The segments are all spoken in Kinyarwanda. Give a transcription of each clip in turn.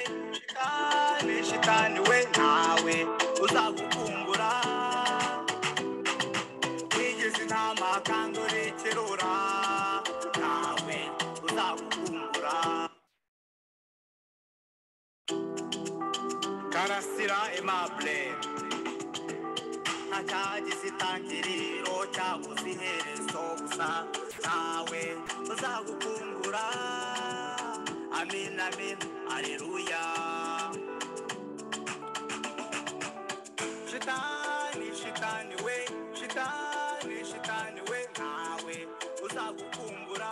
shitani shitaniwe nawe uzagukumbura wigeze inama kandi urekerura nawe uzagukumbura karasira aimable ntacyagize itangiriro cyabuze iherezo gusa nawe uzagukungura amin amin aleluya shitani shitani we shitani shitani we nawe uzagukumbura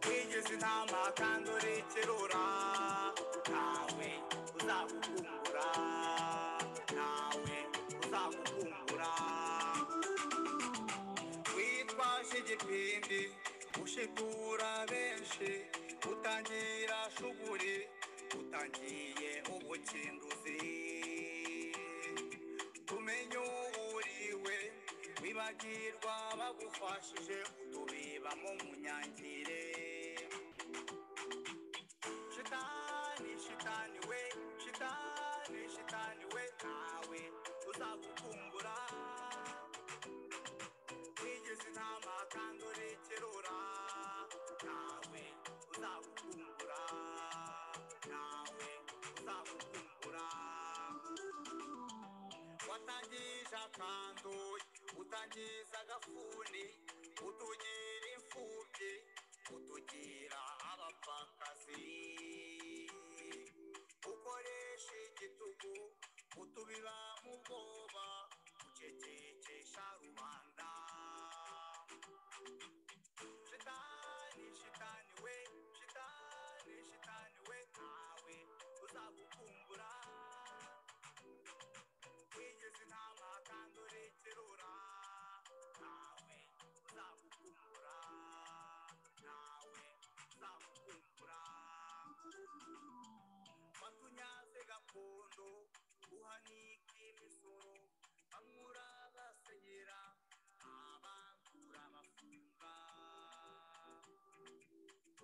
wigeze inama kandi urekerura nawe uzagukumbura nawe uzagukumbura witwaje igipindi ushitura benshi utangira shuguri utangiye ubukinduzi tumenye uwuriwe wibagirwa bagufashije utubibamo munyangire shitani shitani we shitani shitani we nawe uzagukumbura wigeze inama kandi urekerura nawe uzagukumbura nawe uzagukumbura watangije akantu utangiza agafuni utugira imfubyi utugira abapfakazi ukoresha igitugu utubira mu bwoba ucecekesha rubanda shitani shitani we shitani shitani we nawe uzagukumbura wigeze inama kandi urekerura nawe uzagukumbura nawe uzagukumbura batunyaze gakondo uhanika imisoro bamwura basenyera abandura bafunga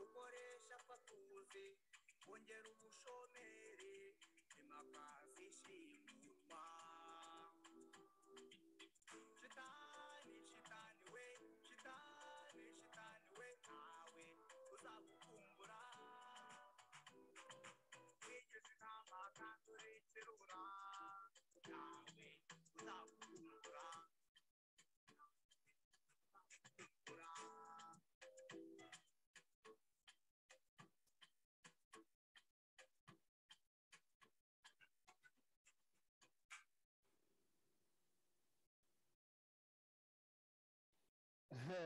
ukoresha fatuzi wongera ubushomeri impakazi shimutwa shitani shitani we shitani shitani we nawe uzagukumbura wigeze inama kandi urekerura nawe uzagukumbura Ehe,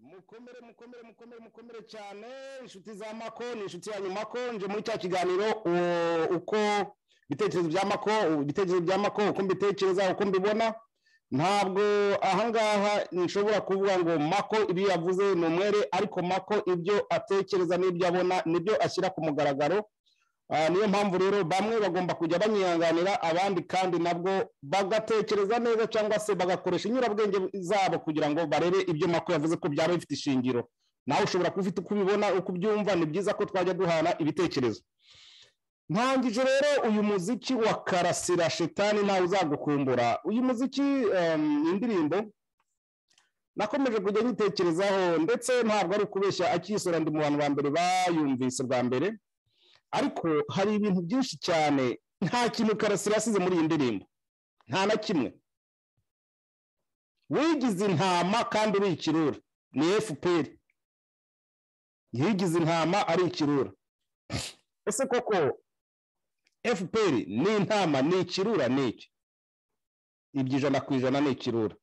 mukomere mukomere mukomere mukomere cyane inshuti za mako ni inshuti ya nyumako nje muri cya kiganiro u- uko ibitekerezo bya mako ibitekerezo bya mako uko mbitekereza uko mbibona ntabwo ahangaha nshobora kuvuga ngo mako ibyo yavuze ni umwere ariko mako ibyo atekereza n'ibyo abona nibyo ashyira ku mugaragaro Ah, niyo mpamvu rero bamwe bagomba kujya banyihanganira abandi kandi nabwo bagatekereza neza cyangwa se bagakoresha inyurabwenge zabo kugira ngo barebe ibyo mako yavuze ko byaba bifite ishingiro nawe ushobora kuba ufite uko ubibona uko ubyumva ni byiza ko twajya duhana ibitekerezo ntangije rero uyu muziki wa karasira shitani ntawe uzagukumbura uyu muziki em, ni indirimbo nakomeje kujya nyitekerezaho ndetse ntabwo ari ukubeshya akiyisora ndi mu bantu ba mbere bayumvise bwa mbere ariko hari ibintu byinshi cyane nta kintu karasira yasize muri iyi ndirimbo nta na kimwe wigize intama kandi uri ikirura ni fpr yigize intama ari ikirura ese koko fpr ni intama ni ikirura ni iki ibyo ijana ku ijana ni ikirura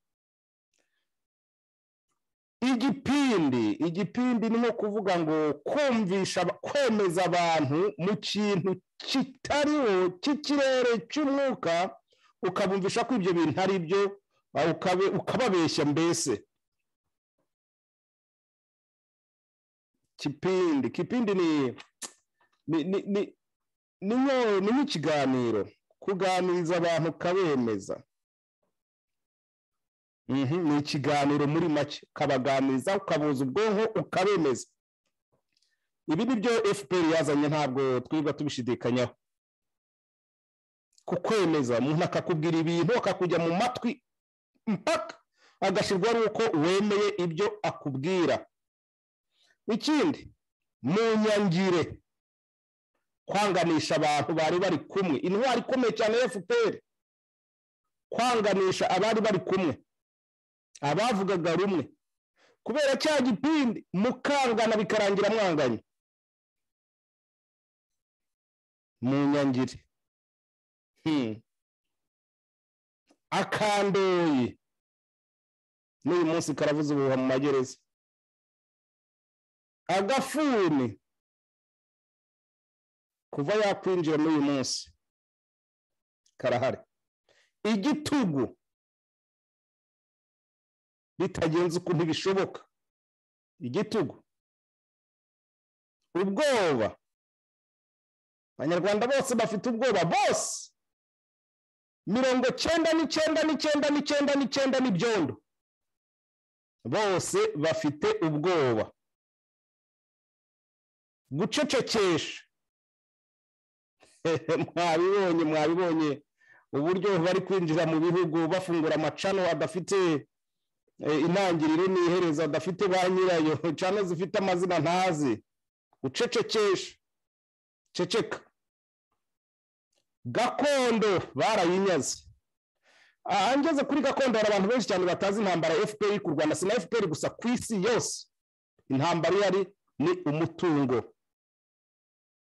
igipindi igipindi ni nko kuvuga ngo kumvisha aba- kwemeza abantu mu kintu kitariho cy'ikirere cy'umwuka ukabumvisha ko ibyo bintu ari byo ah, ukabe- ukababeshya mbese kipindi kipindi ni ni ni ni- ni nko- ni nk'ikiganiro kuganiriza abantu ukabemeza Mhm, ni ikiganiro muri make ukabaganiriza ukabuza ubwonko ukabemeza ibi ni byo fpr yazanye ntabwo twirirwa tubishidikanyaho kukwemeza umuntu akakubwira ibintu akakujya mu matwi mpaka agashyirwa n'uko wemeye ibyo akubwira ikindi mu nyangire kwanganisha abantu bari bari kumwe intwari ikomeye cyane ya fpr kwanganisha abari bari kumwe abavugaga rumwe kubera cya gipindi mukangana bikarangira mwanganye mu nyangire Hmm. akandoye n'uyu munsi karavuza ubuhuha mu magereza agafuni kuva yakwinjira n'uyu munsi karahari igitugu bitagenze ukuntu bishoboka igitugu ubwoba abanyarwanda bose bafite ubwoba bose mirongo cyenda n'icyenda n'icyenda n'icyenda n'icyenda n'ibyondo bose bafite ubwoba gucecekesha mwabibonye mwabibonye uburyo bari kwinjira mu bihugu bafungura amacano adafite intangiriro n'iherezo adafite ba nyirayo cano zifite amazina ntazi ucecekesha ceceka gakondo barayinyaze aha ngeze kuri gakondo hari abantu benshi cyane batazi intambara ya fpr ku rwanda si na fpr gusa ku isi yose intambara iyo ari ni umutungo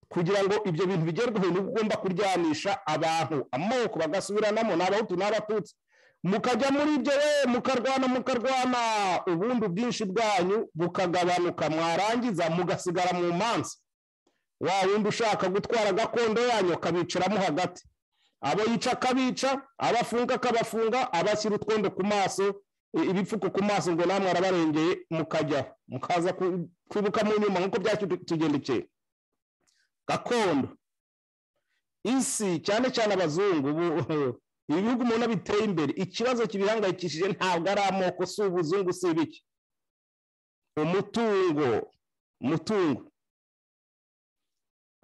kugira ngo ibyo bintu bigerweho ni ugomba kuryanisha abantu amoko bagasubiranamo ni abahutu n'abatutsi mukajya muri ibyo we mukarwana mukarwana ubundi ubwinshi bwanyu bukagabanuka mwarangiza mugasigara mu manza wa wundi ushaka gutwara gakondo yanyu akabicaramo hagati abo yica akabica abafunga akabafunga abashyira utwondo ku maso i- ibipfuko ku maso ngo namwe arabarengeye mukajya mukaza ku- kwibuka mu nyuma nk'uko byatugendekeye gakondo isi cyane cyane abazungu ubu ibi bihugu umuntu biteye imbere ikibazo kibihangayikishije ntabwo ari amoko si ubuzungu si ibiki umutungo umutungo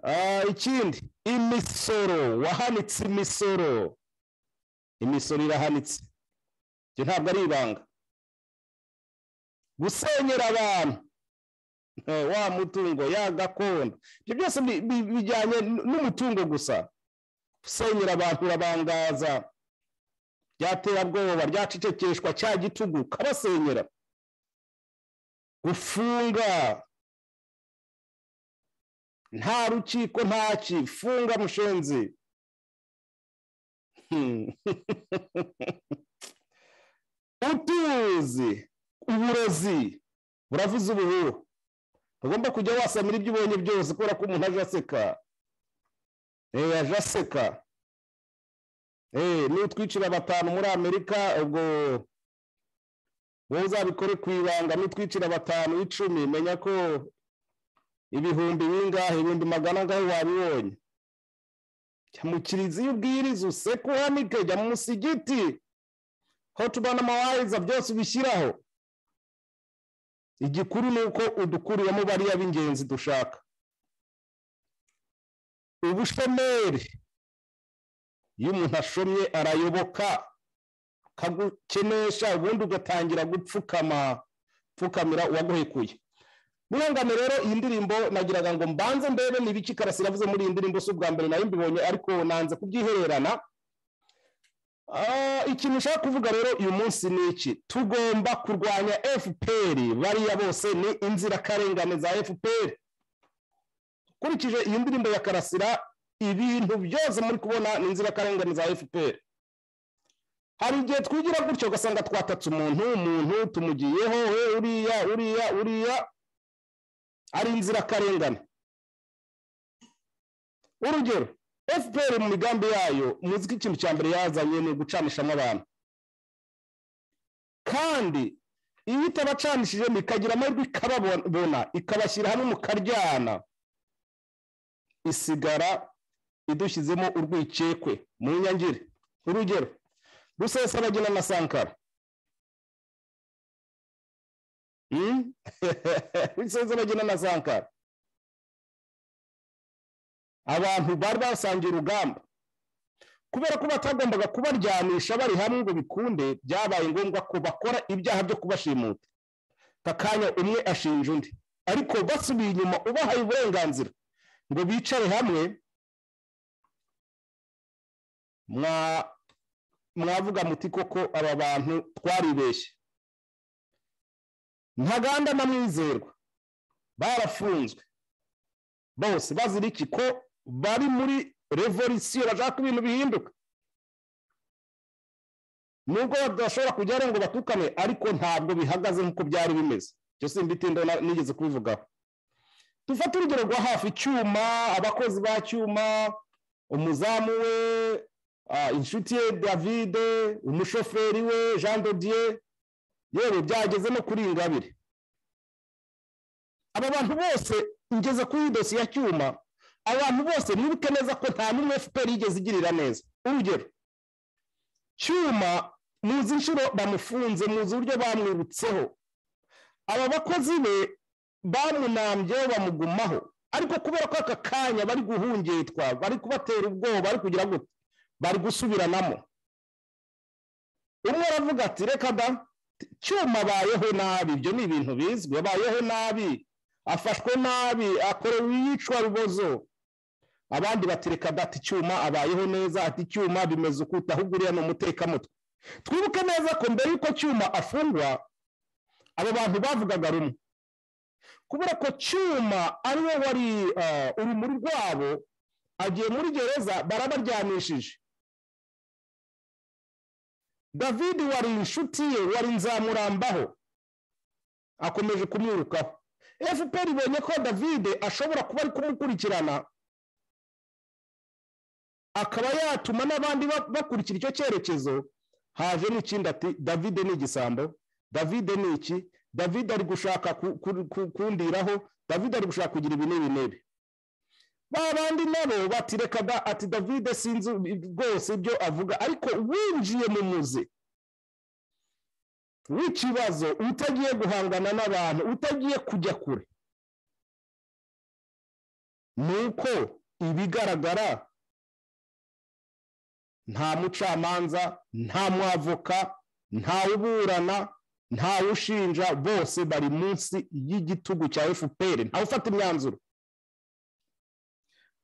Ah, ikindi imisoro wahanitse imisoro imisoro irahanitse ibyo ntabwo ari ibanga gusenyera abantu eh, wa mutungo ya gakondo ibyo byose bi- bi- bijyanye n- n'umutungo gusa gusenyera abantu urabangaza byaterabwoba ryacecekeshwa cya gitugu kabasenyera gufunga nta rukiko ntaki funga mushenzi Hmm. utuzi uburozi buravuze ubuhuha ntugomba kujya wasamira ibyo ubonye byose kubera ko umuntu aje aseka eee aje aseka eee nutwicira batanu muri amerika ubwo wowe uzabikore ku ibanga nutwicira batanu icumi menya ko ibihumbi bingahe ibihumbi magana angahe wabibonye jya mu kiliziya ubwiriza useke uhanike jya mu musigiti hotuba n'amawariza byose ubishyiraho igikuru ni uko udukuriyemo bariya b'ingenzi dushaka ubushomeri iyo umuntu ashomye arayoboka akagukenesha ubundi ugatangira gupfukama pfukamira uwaguhekuye murengane rero iyi ndirimbo nagiraga ngo mbanze ndebe ni ibiki karasira avuze muri iyi ndirimbo si ubwa mbere nayo mbibonye ariko nanze kubyihererana Ah, ikintu ushaka kuvuga rero uyu munsi ni iki tugomba kurwanya fpr bariya bose ni inzirakarengane za fpr ukurikije iyi ndirimbo ya karasira ibintu byose muri kubona ni inzirakarengane za fpr hari igihe twigira gutyo ugasanga twatatse umuntu umuntu tumugiyeho we uriya uriya uriya ari inzirakarengane urugero fpr mu migambi yayo muzi ko ikintu cya mbere yazanye ni ugucanishamo abantu kandi iyo itabacanishijemo ikagira amahirwe ikababona ikabashyira hamwe mukaryana isigara idushyizemo urwikekwe mu nyangire urugero rusesabagina na sankara Hmm? Rusesabagina na sankara abantu bari basangiye urugamba kubera ko batagombaga kubaryamisha bari hamwe ngo bikunde byabaye ngombwa ko bakora ibyaha byo kubashimuta akanya umwe ashinja undi ariko basubiye inyuma ubahaye uburenganzira ngo bicare hamwe mwa- mwavuga muti koko aba bantu twaribeshye ntaganda na mwizerwa barafunzwe bose bazira iki ko bari muri revolisiyo bashaka ko ibintu bihinduka nubwo badashobora kujyayo ngo batukane ariko ntabwo bihagaze nk'uko byari bimeze ibyo si mbitinda nigeze kubivugaho dufate urugero rwa hafi icyuma abakozi ba cyuma umuzamu we ah, inshuti ye davide umushoferi we jean dodier yewe byageze no kuri ingabire aba bantu bose ngeze kuri dosiye ya cyuma abantu bose mwibuke neza ko nta n'umwe fpr yigeze igirira neza urugero cyuma muzi inshuro bamufunze muzi uburyo bamwibutseho aba bakozi be bamunambyeho bamugumaho ariko kubera ko aka kanya bari guhungitwa bari kubatera ubwoba bari kugira gute bari gusubiranamo umwe aravuga ati reka da cyuma abayeho nabi ibyo ni ibintu bizwi abayeho nabi afashwe nabi akorewe iyicwa rubozo abandi batereka dati icyuma abayeho neza ati icyuma bimeze ukuta ahubwo uriya ni umutekamutwe twibuke neza ko mbere y'uko cyuma afungwa aba bantu bavugaga rumwe kubera ko cyuma ariwe wari ah, urumuri rwabo agiye muri gereza barabaryamishije david wari inshuti ye wari nzamurambaho akomeje kumwirukaho fpr ibonye ko david ashobora kuba ari kumukurikirana akaba yatuma n'abandi ba- bakurikira icyo cyerekezo haje n'ikindi ati david ni igisambo david ni iki david ari gushaka ku- ku- ku- kundiraho david ari gushaka kugira ibi n'ibi n'ibi ba bandi nabo bati reka da ati david sinzi rwose ibyo avuga ariko winjiye mu muzi w'ikibazo utagiye guhangana n'abantu utagiye kujya kure ni uko ibigaragara nta mucamanza nta mwavoka ntawe uburana ntawe ushinja bose bari munsi y'igitugu cya fpr ntawe ufata imyanzuro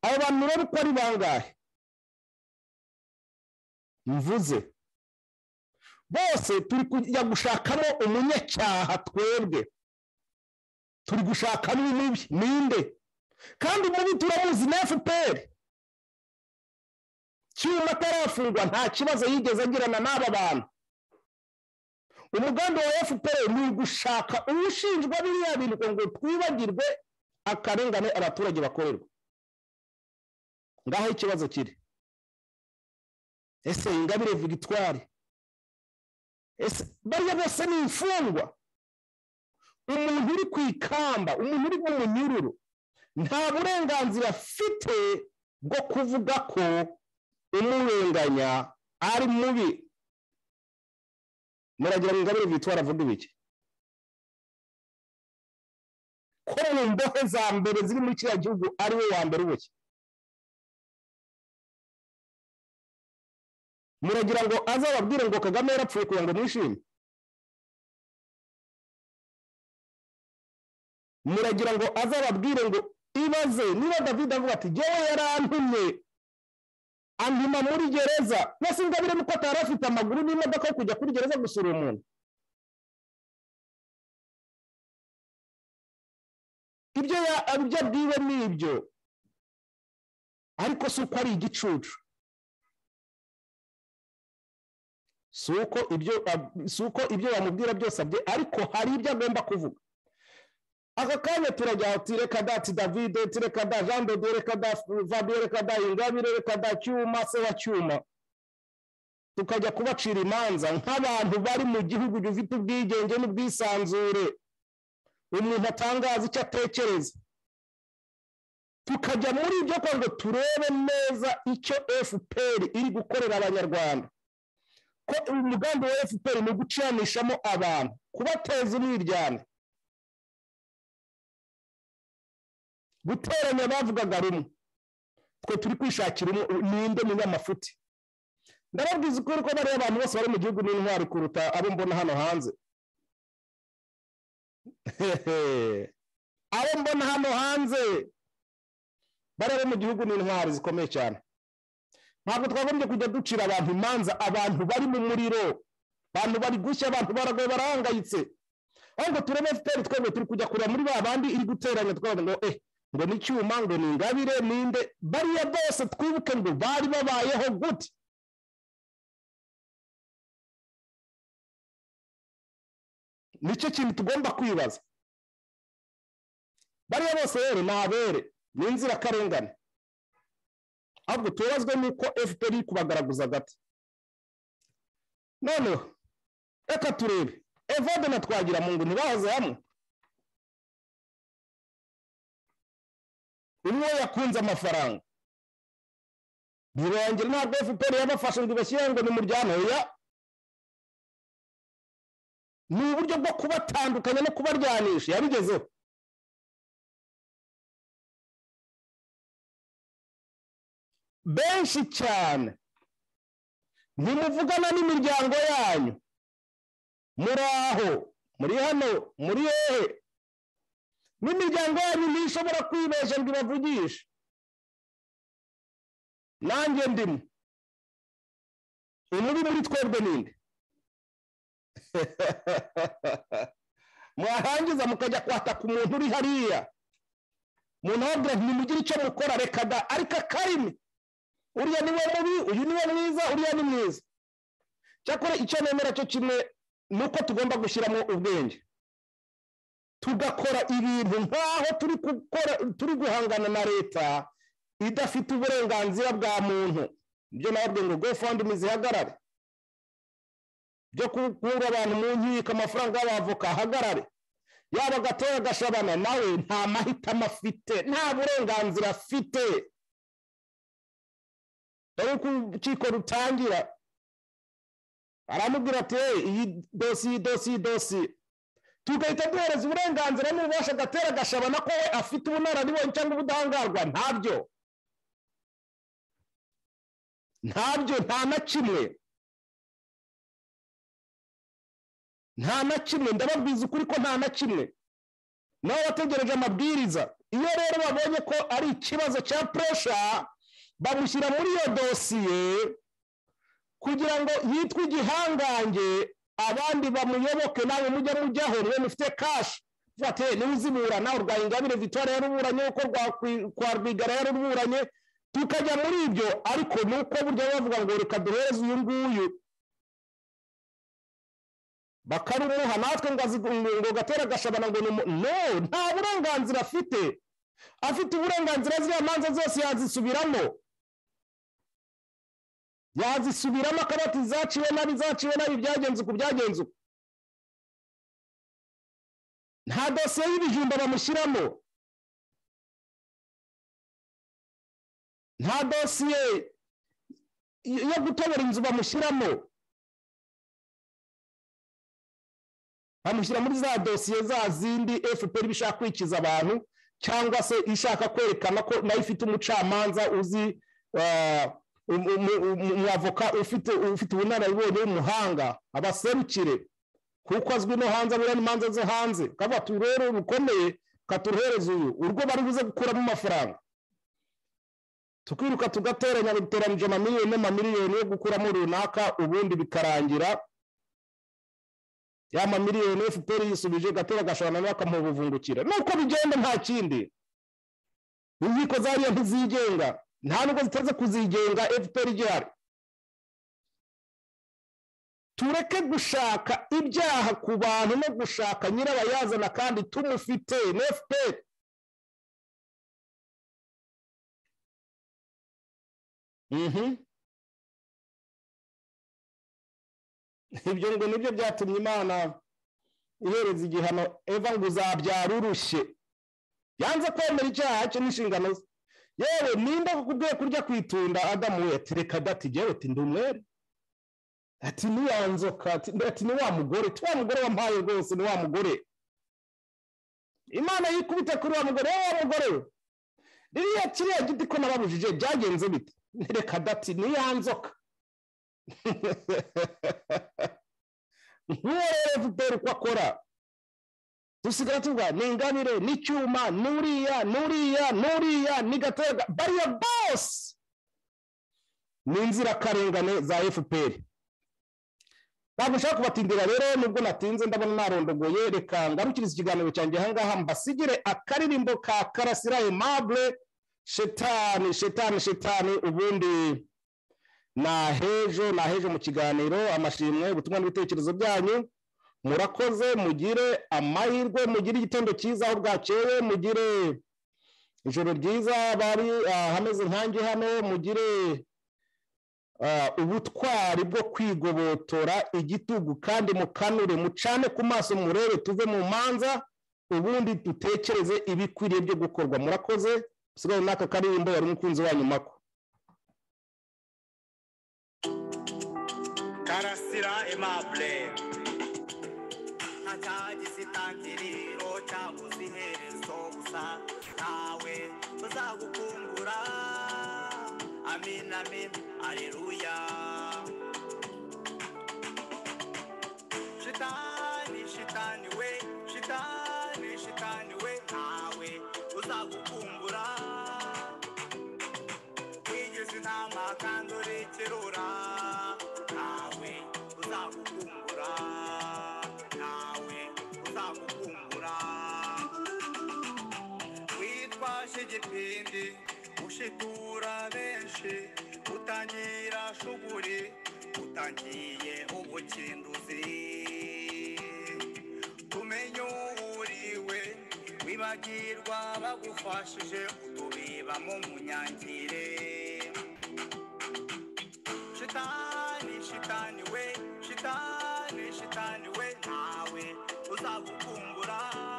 abo bantu rero uko ari bangahe mvuze bose turi kujya gushakamo umunyacyaha twebwe turi gushakamo umubi ninde kandi umubi turamuzi na fpr cyuma atarafungwa nta kibazo yigeze agirana n'aba bantu umugambi wa fpr ni ugushaka uwushinjwa biriya bintu kugira ngo twibagirwe akarengane abaturage bakorerwa ngaho ikibazo kiri ese ingabire victoire ese bariya bose ni imfungwa umuntu uri ku ikamba umuntu uri mu munyururu nta burenganzira afite bwo kuvuga ko umurenganya ari mubi muragira ngo ingabire victoire avuga ibiki ko mu mbohe za mbere ziri muri kiriya gihugu ari we wa mbere uboshye muragira ngo azababwire ngo kagame yarapfuye kugira ngo mwishime muragira ngo azababwire ngo ibaze niba david avuga ati jyewe yarantumye andima muri gereza mbese ingabire nuko atari afite amaguru n'imodoka yo kujya kuri gereza gusura umuntu ibyo ya- ibyo abwiwe ni ibyo ariko si uko ari igicucu si uko ibyo ab- si uko ibyo bamubwira byose abye ariko hari ibyo agomba kuvuga aka kanya turajya ati reka da ati davide ati reka da jean de Dieu, reka da fabio reka da ingabire reka da cyuma se wa cyuma tukajya kubacira imanza nk'abantu bari mu gihugu gifite ubwigenge n'ubwisanzure umuntu atangaza icyo atekereza tukajya muri ibyo kugira ngo turebe neza icyo fpr iri gukorera abanyarwanda ko umugambi wa fpr ni uguciranishamo abantu kubateza umwiryane guteranya bavugaga rumwe twe turi kwishakira umu- ninde munyamafuti ndababwiza ukuri ko bariya abantu bose bari mu gihugu n'intwari kuruta abo mbona hano hanze abo mbona hano hanze bariya bo mu gihugu n'intwari zikomeye cyane ntabwo twagombye kujya ducira abantu imanza abantu bari mu muriro abantu bari gushya abantu baragoye barahangayitse ahubwo turebe efuperi twebwe turi kujya kureba muri ba bandi iri guteranya twabaga ngo eh ngo ni icyuma ngo ni ingabire ninde bariya bose twibuke ngo bari babayeho gute nicyo kintu tugomba kwibaza bariya bose rero ni abere ni inzirakarengane ahubwo tubabazwe n'uko fpr iri kubagaragaza agati noneho reka turebe evode na twagiramungu ntibahoze hamwe umwe yakunze amafaranga ntibongere ntabwo fpr yabafashe ngo ibashyire ngo ni muryana oya ni uburyo bwo kubatandukanya no kubaryanisha yabigezeho benshi cyane ntimuvugana n'imiryango yanyu muri aho muri hano muri hehe n'imiryango yanyu ntishobora kwibeshya ngo ibavugishe nanjye ndimo umubi muri twebwe ninde mwarangiza mukajya kwataka umuntu uri hariya umuntu ababwira nti nimugire icyo mukora reka da ariko akarimi uriya ni we mubi uyu ni we mwiza uriya ni mwiza cyakora icyo nemera cyo kimwe ni uko tugomba gushyiramo ubwenge tugakora ibintu nk'aho turi gukora turi guhangana na leta idafite uburenganzira bwa muntu ibyo nababwiye ngo gofandimi zihagarare byo gukura abantu mu nkiko amafaranga y'abavoka ahagarare yaba gatera agashabana nawe nta mahitamo afite nta burenganzira afite dore uko urukiko rutangira aramubwira ati "Hey, iyi dosiye iyi dosiye iyi dosiye tugahita duhereza uburenganzira n'ububasha agatera agashabana ko we afite ubunararibonye cyangwa ubudahangarwa ntabyo ntabyo nta na kimwe nta na kimwe ndababwiza ukuri ko nta na kimwe nabo bategereje amabwiriza iyo rero babonye ko ari ikibazo cya puresha bamushyira muri iyo dosiye kugira ngo yitwe igihangange abandi bamuyoboke nawe mujya mujyaho niwe mufite kashi uvuga ati "Eh, niwe uziburana urwaye ingabire vitoire yaruburanye uko rwakwi- kwa rwigara yaruburanye tukajya muri ibyo ariko ni uko burya bavuga ngo reka duhereze uyu nguyu bakarumuha natwe ngo azi- ngo- ngo gatera agashabana ngo ni umu- no nta burenganzira afite afite uburenganzira ziriya manza zose yazisubiramo yazisubiramo akaba ati zaciwe nabi zaciwe nabi byagenze uku byagenze uku nta dosiye y'ibijumba bamushyiramo nta dosiye y- yo gutobora inzu bamushyiramo bamushyira muri za dosiye za zindi fpr iba ishaka kwikiza abantu cyangwa se ishaka kwerekana ko nayo ifite umucamanza uzi eh, um- um- um- umwavoka ufite ufite ubunararibonye w'umuhanga abaserukire kuko azwi no hanze aburana imanza zo hanze kavuga ati rero rukomeye katuruhereza uyu urwo bari buze gukuramo amafaranga tukiruka tugateranya duteranyije amamiliyoni n'amamiliyoni yo gukuramo runaka ubundi bikarangira ya mamiliyoni fpr yisubije gatera gashobora nawe akamuha ubuvungukira nuko bigenda nta kindi inkiko zariya ntizigenga nta nubwo ziteze kuzigenga fpr igihari tureke gushaka ibyaha ku bantu no gushaka nyirabayazana kandi tumufite na fpr mhm ibyo ngo nibyo byatumye imana ihereza igihano eva ngo uzabyara urushye yanze kwemera icyaha cye n'inshingano ze yewe nimba kubwiye kurya kwitunda adamu we ati reka dati jyewe ati ndi umwere ati ni wa nzoka ati ati ni wa mugore ti wa mugore wampaye rwose ni wa mugore imana yikubita kuri wa mugore wowe wa mugore we ririya kiriya giti ko nababujije byagenze bite reka dati niya nzoka nk'uwo rero efuperi uko akora dusigara tuvuga ni ingabire n'icyuma n'uriya n'uriya n'uriya ni gatega bariya bose ni inzirakarengane za efuperi ntabwo nshaka kubatindira rero nubwo natinze ndabona narondogoye reka ngarukiriza ikiganiro cyanjye ahangaha mbasigire akaririmbo ka karasira aimable shetani shetani shetani ubundi nahejo nahejo mu kiganiro amashimwe ubutumwa n'ibitekerezo byanyu murakoze mugire amahirwe mugire igitondo cyiza aho bwakeye mugire ijoro ryiza bari ahameze nkange hano mugire ah, ubutwari bwo kwigobotora igitugu kandi mukanure mucane ku maso murebe tuve mu manza ubundi dutekereze ibikwiriye byo gukorwa murakoze usigaye n'aka karirimbo wari umukunzi wanyu mako karasira aimable ntagize itangiriro cyabuze iherezo gusa ntawe uzagukungura amin amin aleluya shitani shitani we shitani shitani we ntawe uzagukumbura wigeze inama kandi urekerura ntawe uzagukumbura ntawe uzagukumbura witwaje igipindi ushitura benshi utangira shuguri utangiye ubukinduzi tumenye uwuriwe wibagirwa bagufashije utubiba mu munyangire shitani shitani we shitani shitani we ntawe uzagukumbura